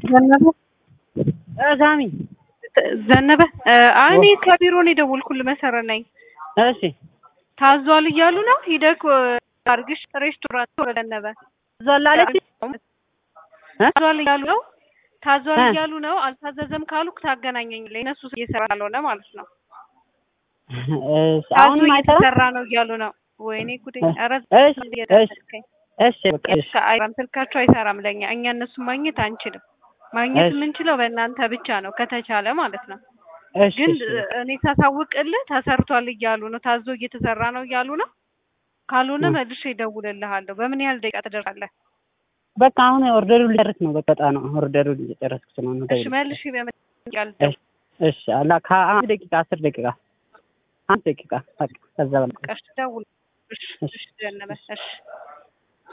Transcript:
ዘነበ ሳሚ ዘነበ አይ እኔ ከቢሮ ነው የደወልኩልህ መሰረት ነኝ እሺ ታዟል እያሉ ነው ሂደህ አርግሽ ሬስቶራንት ወደ ዘነበ ዟላለች ታዟል እያሉ ነው ታዟል እ? እያሉ ነው አልታዘዘም ካሉ ታገናኘኝልኝ እነሱ እየሰራ ካልሆነ ማለት ነው ታዞ አሁንም አይሰራም እየተሰራ ነው እያሉ ነው ወይኔ ጉዴ እ? ኧረ እሺ እየደረስከኝ እሺ በቃ እሺ አይሰራም ስልካቸው አይሰራም ለኛ እኛ እነሱን ማግኘት አንችልም ማግኘት እሺ። የምንችለው በእናንተ ብቻ ነው ከተቻለ ማለት ነው እሺ ግን እሺ እኔ ሳሳውቅልህ ተሰርቷል እያሉ ነው ታዞ እየተሰራ ነው እያሉ ነው ካልሆነ እ። መልሼ እደውልልሃለሁ በምን ያህል ደቂቃ ትደርሳለህ በቃ አሁን ኦርደሩን ልጨርስ ነው በቃ ወጣ ነው ኦርደሩን እየጨረስኩ ስለሆነ እሺ ደውል። መልሼ በምን ያህል እሺ እሺ አላ ከአንድ ደቂቃ አስር ደቂቃ አንድ ደቂቃ በቃ ከዛ በላይ ደቂቃ ደውል እሺ እሺ። እሺ ዘነበ እሺ